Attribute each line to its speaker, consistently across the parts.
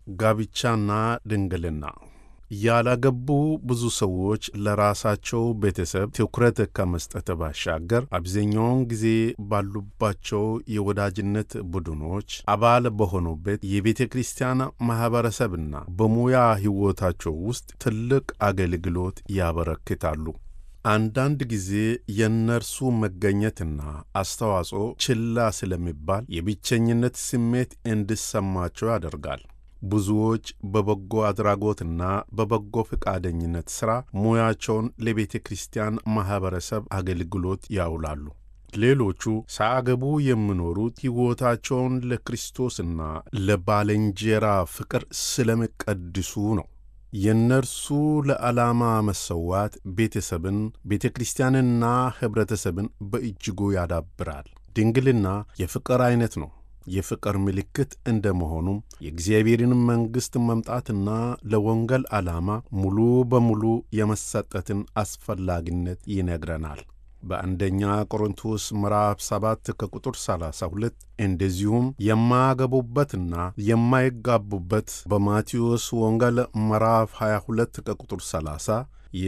Speaker 1: ጋብቻና ድንግልና ያላገቡ ብዙ ሰዎች ለራሳቸው ቤተሰብ ትኩረት ከመስጠት ባሻገር አብዛኛውን ጊዜ ባሉባቸው የወዳጅነት ቡድኖች አባል በሆኑበት የቤተ ክርስቲያን ማኅበረሰብና በሙያ ሕይወታቸው ውስጥ ትልቅ አገልግሎት ያበረክታሉ። አንዳንድ ጊዜ የእነርሱ መገኘትና አስተዋጽኦ ችላ ስለሚባል የብቸኝነት ስሜት እንዲሰማቸው ያደርጋል። ብዙዎች በበጎ አድራጎትና በበጎ ፈቃደኝነት ሥራ ሙያቸውን ለቤተ ክርስቲያን ማኅበረሰብ አገልግሎት ያውላሉ። ሌሎቹ ሳያገቡ የሚኖሩት ሕይወታቸውን ለክርስቶስና ለባልንጀራ ፍቅር ስለሚቀድሱ ነው። የእነርሱ ለዓላማ መሰዋት ቤተሰብን፣ ቤተ ክርስቲያንና ኅብረተሰብን በእጅጉ ያዳብራል። ድንግልና የፍቅር ዐይነት ነው። የፍቅር ምልክት እንደ መሆኑም የእግዚአብሔርን መንግሥት መምጣትና ለወንጌል ዓላማ ሙሉ በሙሉ የመሰጠትን አስፈላጊነት ይነግረናል። በአንደኛ ቆሮንቶስ ምዕራፍ 7 ከቁጥር 32 እንደዚሁም የማያገቡበትና የማይጋቡበት በማቴዎስ ወንጌል ምዕራፍ 22 ከቁጥር 30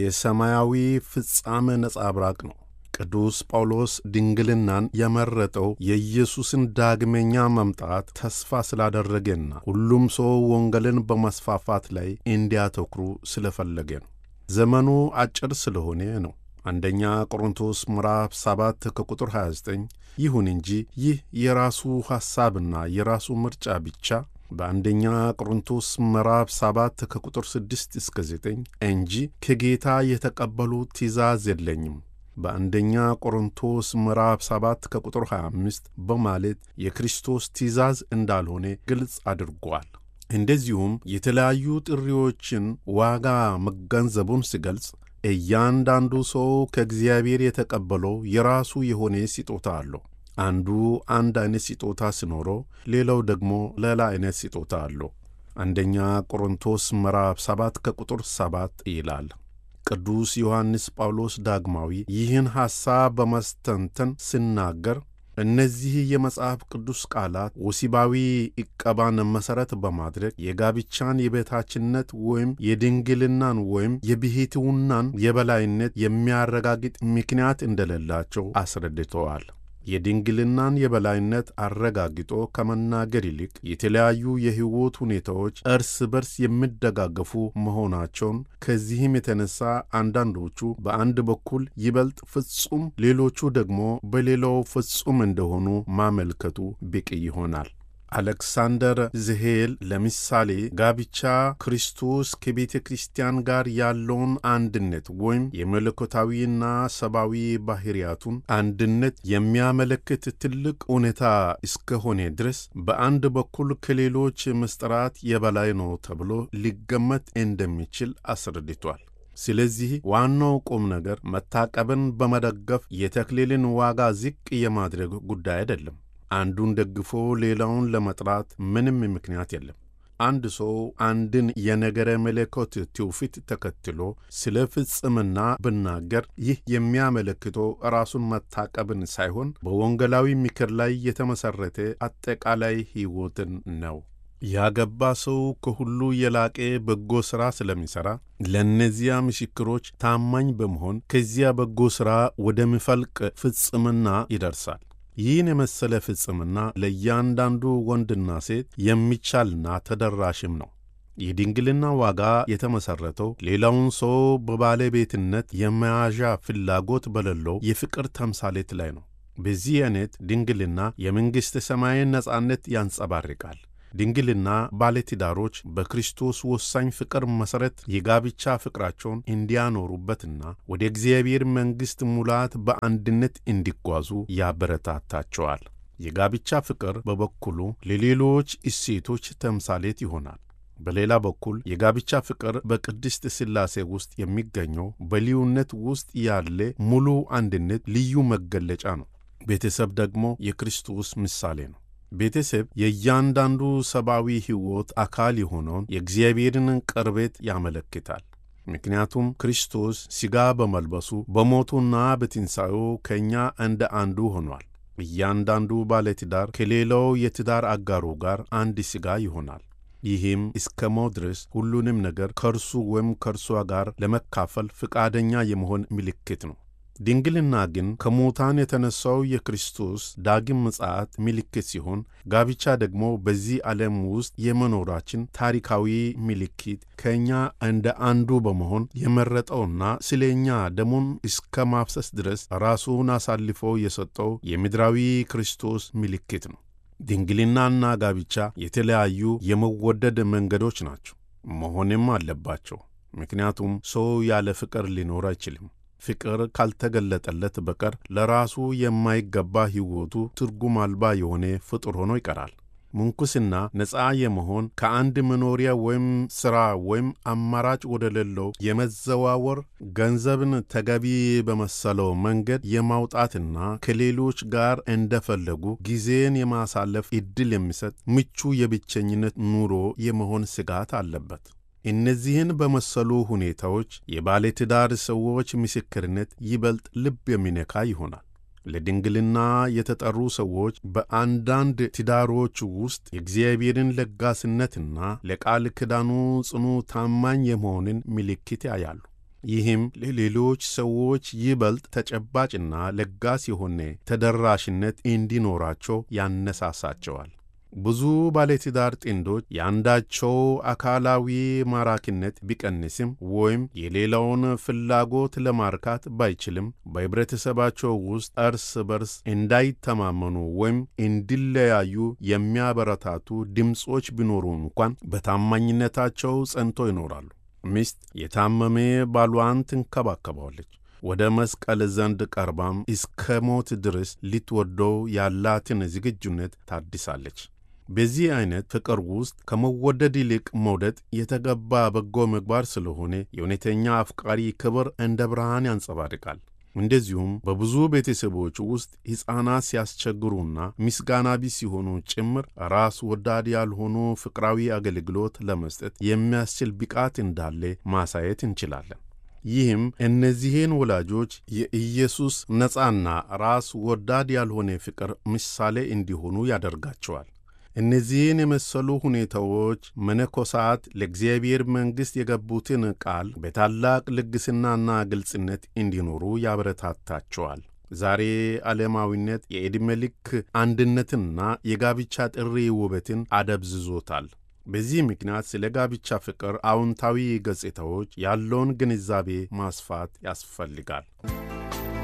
Speaker 1: የሰማያዊ ፍጻሜ ነጸብራቅ ነው። ቅዱስ ጳውሎስ ድንግልናን የመረጠው የኢየሱስን ዳግመኛ መምጣት ተስፋ ስላደረገና ሁሉም ሰው ወንጌልን በማስፋፋት ላይ እንዲያተኩሩ ስለፈለገ ነው። ዘመኑ አጭር ስለሆነ ነው። አንደኛ ቆሮንቶስ ምዕራፍ 7 ከቁጥር 29። ይሁን እንጂ ይህ የራሱ ሐሳብና የራሱ ምርጫ ብቻ በአንደኛ ቆሮንቶስ ምዕራፍ 7 ከቁጥር 6 እስከ 9 እንጂ ከጌታ የተቀበሉት ትእዛዝ የለኝም በአንደኛ ቆሮንቶስ ምዕራፍ 7 ከቁጥር 25 በማለት የክርስቶስ ትእዛዝ እንዳልሆነ ግልጽ አድርጓል። እንደዚሁም የተለያዩ ጥሪዎችን ዋጋ መገንዘቡን ሲገልጽ እያንዳንዱ ሰው ከእግዚአብሔር የተቀበለው የራሱ የሆነ ስጦታ አለው። አንዱ አንድ አይነት ስጦታ ሲኖረው፣ ሌላው ደግሞ ሌላ አይነት ስጦታ አለው። አንደኛ ቆሮንቶስ ምዕራፍ 7 ከቁጥር 7 ይላል። ቅዱስ ዮሐንስ ጳውሎስ ዳግማዊ ይህን ሐሳብ በማስተንተን ሲናገር እነዚህ የመጽሐፍ ቅዱስ ቃላት ወሲባዊ ዕቀባን መሠረት በማድረግ የጋብቻን የበታችነት ወይም የድንግልናን ወይም የብሕትውናን የበላይነት የሚያረጋግጥ ምክንያት እንደሌላቸው አስረድተዋል። የድንግልናን የበላይነት አረጋግጦ ከመናገር ይልቅ የተለያዩ የሕይወት ሁኔታዎች እርስ በርስ የሚደጋገፉ መሆናቸውን፣ ከዚህም የተነሳ አንዳንዶቹ በአንድ በኩል ይበልጥ ፍጹም፣ ሌሎቹ ደግሞ በሌላው ፍጹም እንደሆኑ ማመልከቱ በቂ ይሆናል። አሌክሳንደር ዝሄል ለምሳሌ ጋብቻ ክርስቶስ ከቤተ ክርስቲያን ጋር ያለውን አንድነት ወይም የመለኮታዊና ሰብአዊ ባሕርያቱን አንድነት የሚያመለክት ትልቅ እውነታ እስከሆነ ድረስ በአንድ በኩል ከሌሎች ምስጢራት የበላይ ነው ተብሎ ሊገመት እንደሚችል አስረድቷል። ስለዚህ ዋናው ቁም ነገር መታቀብን በመደገፍ የተክሊልን ዋጋ ዝቅ የማድረግ ጉዳይ አይደለም። አንዱን ደግፎ ሌላውን ለመጥራት ምንም ምክንያት የለም። አንድ ሰው አንድን የነገረ መለኮት ትውፊት ተከትሎ ስለ ፍጽምና ብናገር ይህ የሚያመለክተው ራሱን መታቀብን ሳይሆን በወንጌላዊ ምክር ላይ የተመሠረተ አጠቃላይ ሕይወትን ነው። ያገባ ሰው ከሁሉ የላቀ በጎ ሥራ ስለሚሠራ ለእነዚያ ምስክሮች ታማኝ በመሆን ከዚያ በጎ ሥራ ወደሚፈልቅ ፍጽምና ይደርሳል። ይህን የመሰለ ፍጽምና ለእያንዳንዱ ወንድና ሴት የሚቻልና ተደራሽም ነው። የድንግልና ዋጋ የተመሠረተው ሌላውን ሰው በባለቤትነት የመያዣ ፍላጎት በሌለው የፍቅር ተምሳሌት ላይ ነው። በዚህ አይነት ድንግልና የመንግሥተ ሰማይን ነጻነት ያንጸባርቃል። ድንግልና ባለትዳሮች በክርስቶስ ወሳኝ ፍቅር መሠረት የጋብቻ ፍቅራቸውን እንዲያኖሩበትና ወደ እግዚአብሔር መንግሥት ሙላት በአንድነት እንዲጓዙ ያበረታታቸዋል። የጋብቻ ፍቅር በበኩሉ ለሌሎች እሴቶች ተምሳሌት ይሆናል። በሌላ በኩል የጋብቻ ፍቅር በቅድስት ሥላሴ ውስጥ የሚገኘው በልዩነት ውስጥ ያለ ሙሉ አንድነት ልዩ መገለጫ ነው። ቤተሰብ ደግሞ የክርስቶስ ምሳሌ ነው። ቤተሰብ የእያንዳንዱ ሰብአዊ ሕይወት አካል የሆነውን የእግዚአብሔርን ቅርበት ያመለክታል። ምክንያቱም ክርስቶስ ሥጋ በመልበሱ በሞቱና በትንሣኤው ከእኛ እንደ አንዱ ሆኗል። እያንዳንዱ ባለትዳር ከሌላው የትዳር አጋሩ ጋር አንድ ሥጋ ይሆናል። ይህም እስከ ሞት ድረስ ሁሉንም ነገር ከእርሱ ወይም ከእርሷ ጋር ለመካፈል ፈቃደኛ የመሆን ምልክት ነው። ድንግልና ግን ከሙታን የተነሳው የክርስቶስ ዳግም ምጽአት ምልክት ሲሆን፣ ጋብቻ ደግሞ በዚህ ዓለም ውስጥ የመኖራችን ታሪካዊ ምልክት ከእኛ እንደ አንዱ በመሆን የመረጠውና ስለ እኛ ደሙን እስከ ማፍሰስ ድረስ ራሱን አሳልፎ የሰጠው የምድራዊ ክርስቶስ ምልክት ነው። ድንግልናና ጋብቻ የተለያዩ የመወደድ መንገዶች ናቸው፣ መሆንም አለባቸው። ምክንያቱም ሰው ያለ ፍቅር ሊኖር አይችልም። ፍቅር ካልተገለጠለት በቀር ለራሱ የማይገባ ሕይወቱ ትርጉም አልባ የሆነ ፍጡር ሆኖ ይቀራል። ምንኩስና ነፃ የመሆን ከአንድ መኖሪያ ወይም ሥራ ወይም አማራጭ ወደ ሌለው የመዘዋወር ገንዘብን ተገቢ በመሰለው መንገድ የማውጣትና ከሌሎች ጋር እንደፈለጉ ጊዜን የማሳለፍ ዕድል የሚሰጥ ምቹ የብቸኝነት ኑሮ የመሆን ስጋት አለበት። እነዚህን በመሰሉ ሁኔታዎች የባለትዳር ሰዎች ምስክርነት ይበልጥ ልብ የሚነካ ይሆናል። ለድንግልና የተጠሩ ሰዎች በአንዳንድ ትዳሮች ውስጥ የእግዚአብሔርን ለጋስነትና ለቃል ኪዳኑ ጽኑ ታማኝ የመሆንን ምልክት ያያሉ። ይህም ለሌሎች ሰዎች ይበልጥ ተጨባጭና ለጋስ የሆነ ተደራሽነት እንዲኖራቸው ያነሳሳቸዋል። ብዙ ባለትዳር ጥንዶች የአንዳቸው አካላዊ ማራኪነት ቢቀንስም ወይም የሌላውን ፍላጎት ለማርካት ባይችልም በኅብረተሰባቸው ውስጥ እርስ በርስ እንዳይተማመኑ ወይም እንዲለያዩ የሚያበረታቱ ድምፆች ቢኖሩ እንኳን በታማኝነታቸው ጸንቶ ይኖራሉ። ሚስት የታመመ ባሏን ትንከባከባለች። ወደ መስቀል ዘንድ ቀርባም እስከ ሞት ድረስ ልትወደው ያላትን ዝግጁነት ታድሳለች። በዚህ አይነት ፍቅር ውስጥ ከመወደድ ይልቅ መውደድ የተገባ በጎ ምግባር ስለሆነ የእውነተኛ አፍቃሪ ክብር እንደ ብርሃን ያንጸባርቃል። እንደዚሁም በብዙ ቤተሰቦች ውስጥ ሕፃናት ሲያስቸግሩና ምስጋና ቢስ ሲሆኑ ጭምር ራስ ወዳድ ያልሆኑ ፍቅራዊ አገልግሎት ለመስጠት የሚያስችል ብቃት እንዳለ ማሳየት እንችላለን። ይህም እነዚህን ወላጆች የኢየሱስ ነፃና ራስ ወዳድ ያልሆነ ፍቅር ምሳሌ እንዲሆኑ ያደርጋቸዋል። እነዚህን የመሰሉ ሁኔታዎች መነኮሳት ለእግዚአብሔር መንግሥት የገቡትን ቃል በታላቅ ልግስናና ግልጽነት እንዲኖሩ ያበረታታቸዋል። ዛሬ ዓለማዊነት የዕድሜ ልክ አንድነትና የጋብቻ ጥሪ ውበትን አደብዝዞታል። በዚህ ምክንያት ስለ ጋብቻ ፍቅር አዎንታዊ ገጽታዎች ያለውን ግንዛቤ ማስፋት ያስፈልጋል።